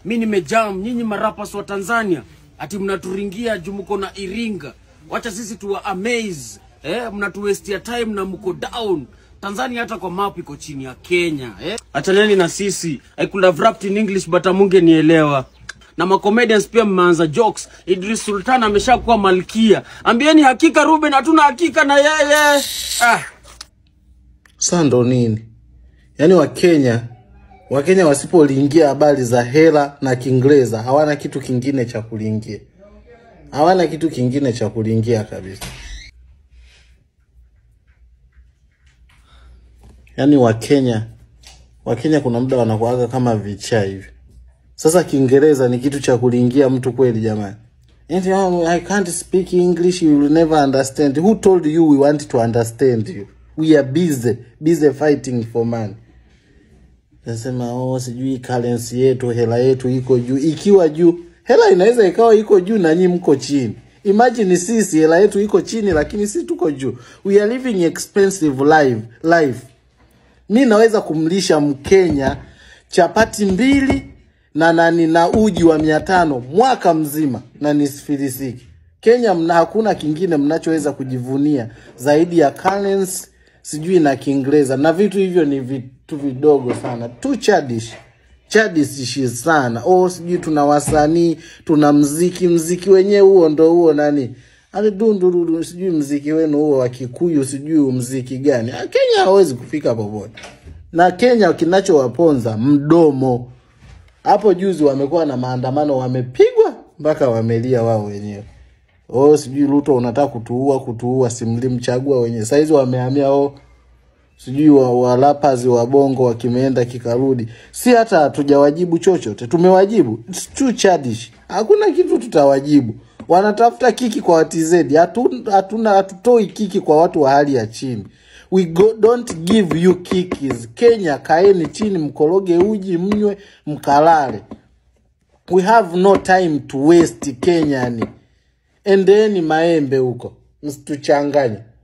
mi nimejam nyinyi marapas wa tanzania ati mnaturingia juu mko na iringa wacha sisi tuwa amaze eh, mnatuwestia time na mko down tanzania hata kwa map iko chini ya kenya eh? achaneni na sisi i could have rapped in english but amunge nielewa na macomedians pia mmeanza jokes idris sultan ameshakuwa malkia ambieni hakika ruben hatuna hakika na yeye ah. Sasa ndo nini? Yaani Wakenya Wakenya wasipoliingia habari za hela na Kiingereza hawana kitu kingine cha kuliingia, hawana kitu kingine cha kuliingia kabisa. Yaani Wakenya Wakenya kuna muda wanakuaga kama vichaa hivi. Sasa Kiingereza ni kitu cha kuliingia mtu kweli jamani? And, oh, I can't speak English, you will never understand. Who told you we want to understand you? We are busy, busy fighting for money. Nasema oh, sijui currency yetu, hela yetu iko juu. Ikiwa juu, hela inaweza ikawa iko juu na nyinyi mko chini. Imagine sisi hela yetu iko chini, lakini sisi tuko juu. We are living expensive life, life. Mi naweza kumlisha Mkenya chapati mbili na nani na uji wa mia tano mwaka mzima na nisifilisiki. Kenya mna hakuna kingine mnachoweza kujivunia zaidi ya currency sijui na Kiingereza, na vitu hivyo ni vitu vidogo sana tu, chadish chadish sana. Oh, sijui tuna wasanii, tuna mziki, mziki wenyewe huo ndo huo nani ale dundururu, sijui mziki wenu huo wa Kikuyu, sijui mziki gani. Ah, Kenya hawezi kufika popote, na Kenya kinachowaponza mdomo hapo juzi wamekuwa na maandamano, wamepigwa mpaka wamelia wao wenyewe. Oh, sijui Ruto unataka kutuua, kutuua, simlimchagua wenyewe. Saizi wamehamia oh, sijui wa, walapazi wa bongo wakimeenda kikarudi, si hata hatujawajibu chochote. Tumewajibu It's too childish, hakuna kitu tutawajibu. Wanatafuta kiki kwa watizedi, hatuna hatuna hatutoi kiki kwa watu wa hali ya chini. We go, don't give you kikis. Kenya, kaeni chini, mkoroge uji, mnywe, mkalale. We have no time to waste Kenyani. Endeni maembe huko, msituchanganye.